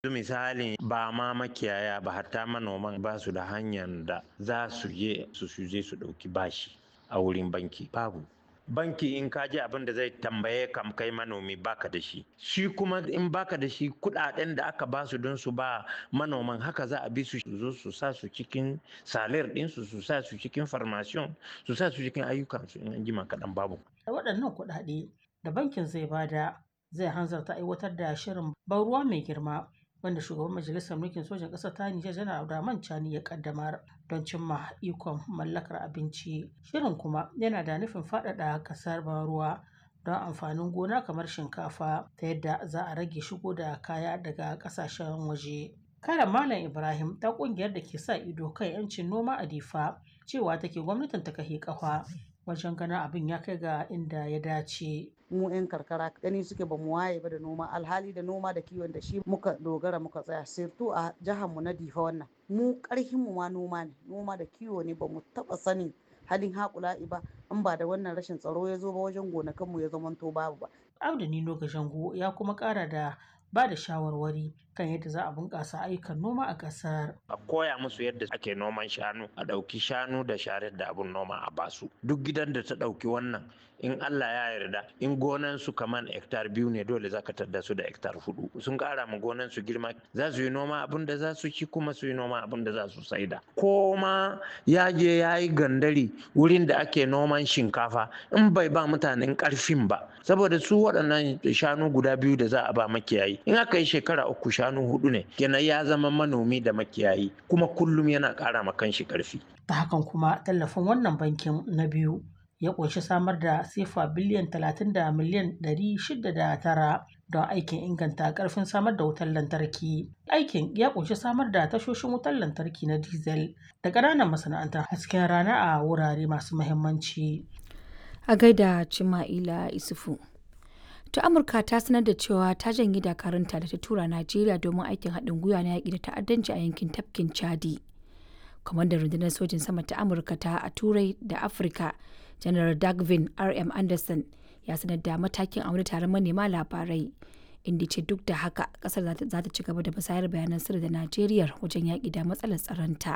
misali ba ma makiyaya ba hatta manoman ba su da hanyar da za su je su je su ɗauki bashi a wurin banki babu banki in ka ji abin da zai tambaye kam kai manomi baka da shi shi kuma in baka da shi kudaden da aka basu don su ba manoman haka za a bi su zo su sa su cikin salir ɗinsu su sa su cikin farmasiyon su sa su cikin ayyukansu in an jima kaɗan babu waɗannan kuɗaɗe da bankin zai bada zai hanzarta aiwatar da shirin ban ruwa mai girma wanda shugaban majalisar mulkin sojan ƙasar ta Nijar janar Abdurrahman Chani ya kaddamar don cimma ikon mallakar abinci. Shirin kuma yana da nufin faɗaɗa ƙasar ban ruwa don amfanin gona kamar shinkafa ta yadda za a rage shigo da kaya daga ƙasashen waje. Kare Malam Ibrahim ta ƙungiyar da ke sa ido kan 'yancin noma a Difa cewa take gwamnatin ta kahe ƙafa wajen ganin abin ya kai ga inda ya dace. mu 'yan karkara gani suke ba mu waye ba da noma alhali da noma da kiwon da shi muka dogara muka tsaya sirtu a jihar mu na difa wannan mu karhin mu ma noma ne noma da kiwo ne ba mu taba sanin halin haƙula'i ba in ba da wannan rashin tsaro ya zo ba wajen gonakan mu ya zamanto babu ba Abdu Nino Gashango ya kuma ƙara da ba da shawarwari kan yadda za a bunƙasa ayyukan noma a ƙasar. a koya musu yadda ake noman shanu a ɗauki shanu da sharar da abun noma a basu duk gidan da ta ɗauki wannan in Allah ya yarda in gonan su kaman hektar biyu ne dole za ka tadda su da hektar hudu sun ƙara ma gonan su girma za su yi noma abin da za su ci kuma su yi noma abin da za su saida ko ma ya je ya yi gandari wurin da ake noman shinkafa in bai ba mutanen ƙarfin ba saboda su waɗannan shanu guda biyu da za a ba makiyayi in aka yi shekara uku shanu hudu ne kenan ya zama manomi da makiyayi kuma kullum yana ƙara ma kanshi ƙarfi Ta hakan kuma tallafin wannan bankin na biyu ya ƙunshi samar da sefa biliyan 30 da miliyan 609 don aikin inganta ƙarfin samar da wutar lantarki. Aikin ya ƙunshi samar da tashoshin wutar lantarki na diesel da ƙananan masana'antar hasken rana a wurare masu muhimmanci. A gaida Cima'ila Isufu. ta amurka ta sanar da cewa ta janye dakarunta da ta tura najeriya domin aikin haɗin gwiwa na yaƙi da ta'addanci a yankin tafkin chadi kwamandan rundunar sojin sama ta amurka ta a turai da afirka janar dagvin rm anderson ya sanar da matakin a wani taron manema labarai inda ce duk da haka kasar za ta ci gaba da musayar bayanan sirri da najeriya wajen yaƙi da matsalar tsaronta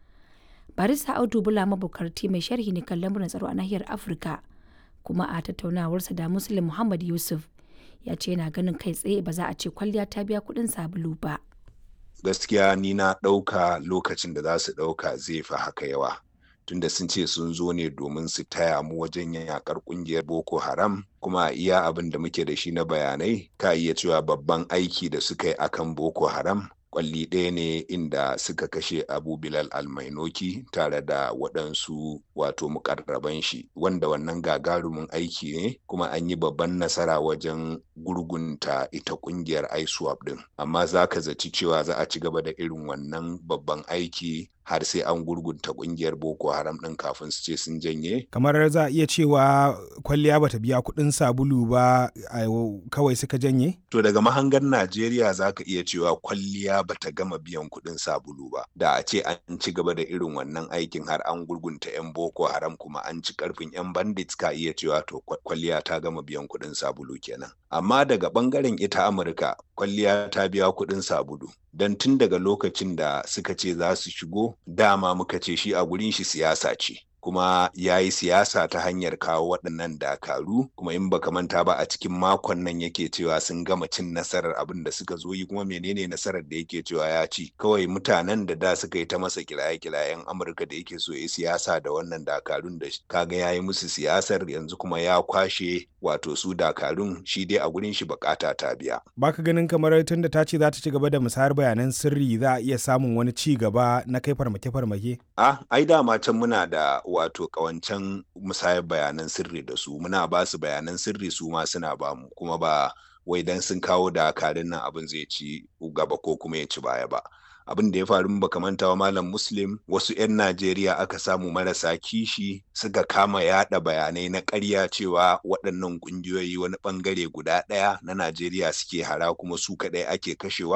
barista audu bula mabukarti mai sharhi ne kan lamuran tsaro a nahiyar afirka kuma a tattaunawarsa da muslim muhammad yusuf ya ce yana ganin kai tsaye ba za a ce kwalliya ta biya kuɗin sabulu ba gaskiya ni na ɗauka lokacin da za su ɗauka zai fi haka yawa tunda sun ce sun zo ne domin su taya mu wajen yakar kungiyar boko haram kuma iya abin da muke da shi na bayanai ka iya cewa babban aiki da suka yi akan boko haram kwalli ɗaya ne inda suka kashe abu bilal almainoki tare da waɗansu wato mukarraban shi wanda wannan gagarumin aiki ne kuma an yi babban nasara wajen gurgunta ita ƙungiyar iswap ɗin amma za ka zaci cewa za a ci gaba da irin wannan babban aiki har sai an gurgunta kungiyar boko haram ɗin kafin su ce sun janye kamar za a iya cewa kwalliya bata biya kuɗin sabulu ba kawai suka janye to daga mahangar najeriya za ka iya cewa kwalliya bata gama biyan kuɗin sabulu ba da a ce an ci gaba da irin wannan aikin har an gurgunta 'yan boko haram kuma an ci karfin 'yan bandits ka iya cewa to kwalliya ta gama biyan kuɗin sabulu kenan amma daga ɓangaren ita amurka kwalliya ta biya kuɗin sabulu don tun daga lokacin da suka ce za su shigo dama muka ce shi a gurin shi siyasa ce kuma ya yi siyasa ta hanyar kawo waɗannan dakaru kuma in baka manta ba a cikin makon nan yake cewa sun gama cin nasarar abin da suka zo yi kuma menene nasarar da yake cewa ya ci kawai mutanen da da suka yi ta masa kiraye-kirayen amurka da yake so ya siyasa da wannan dakarun da kaga ya yi musu siyasar yanzu kuma ya kwashe wato su dakarun shi dai a gurin shi bukata ta biya baka ganin kamar tun da ta ce za ta ci gaba da musayar bayanan sirri za a iya samun wani ci gaba na kai farmake-farmake ah ai dama can muna da wato kawancan musayar bayanan sirri da su muna ba su bayanan sirri su ma suna ba mu kuma ba wai dan sun kawo dakarun nan abin zai ci gaba ko kuma ya ci baya ba abin da ya faru baka manta wa malam muslim wasu 'yan najeriya aka samu marasa kishi suka kama yada bayanai na ƙarya cewa waɗannan ƙungiyoyi wani ɓangare guda ɗaya na najeriya suke hara kuma su kaɗai ake kashewa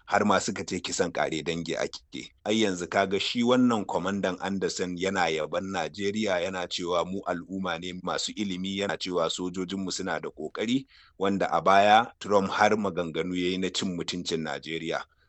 har ma suka ce kisan kare dangi ake ai yanzu kaga shi wannan kwamandan Anderson yana yaban Najeriya yana cewa mu al'umma ne masu ilimi yana cewa sojojinmu suna da kokari wanda a baya Trump har maganganu yayi na cin mutuncin Najeriya